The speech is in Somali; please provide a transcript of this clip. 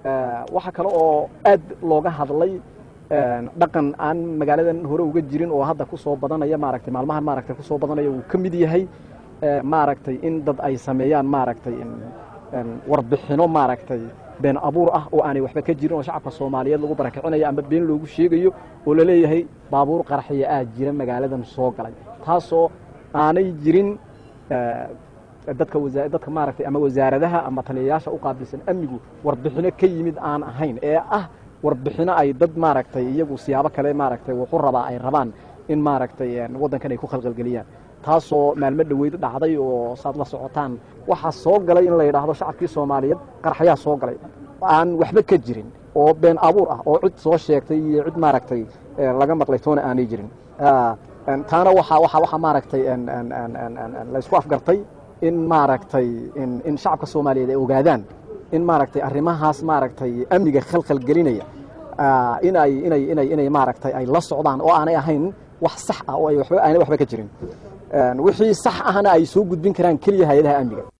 waxaa kale oo aad looga hadlay dhaqan aan magaaladan hore uga jirin oo hadda ku soo badanaya maaragtay maalmahan maaragtay kusoo badanaya uu ka mid yahay maaragtay in dad ay sameeyaan maaragtay warbixino maaragtay been abuur ah oo aanay waxba ka jirin oo shacabka soomaaliyeed lagu barakicinayo ama been loogu sheegayo oo laleeyahay baabuur qaraxiya aa jira magaaladan soo galay taasoo aanay jirin dadka dadka maaragtay ama wasaaradaha ama taliyayaasha u qaabilsan amnigu warbixino ka yimid aan ahayn ee ah warbixino ay dad maaragtay iyagu siyaabo kale maaragtay wuxu rabaa ay rabaan in maaragtay waddankan ay ku khalqalgeliyaan taasoo maalmo dhoweyd dhacday oo saad la socotaan waxaa soo galay in la yidhaahdo shacabkii soomaaliyeed qaraxyaa soo galay aan waxba ka jirin oo been abuur ah oo cid soo sheegtay iyo cid maaragtay laga maqlay toona aanay jirin taana waxa waxa waxa maaragtay la isku afgartay in maaragtay in shacabka soomaaliyeed ay ogaadaan in maaragtay arrimahaas maaragtay amniga khalkhal gelinaya inay inay inay inay maaragtay ay la socdaan oo aanay ahayn wax sax ah oo ay waxba aanay waxba ka jirin wixii sax ahna ay soo gudbin karaan keliya hay-adaha amniga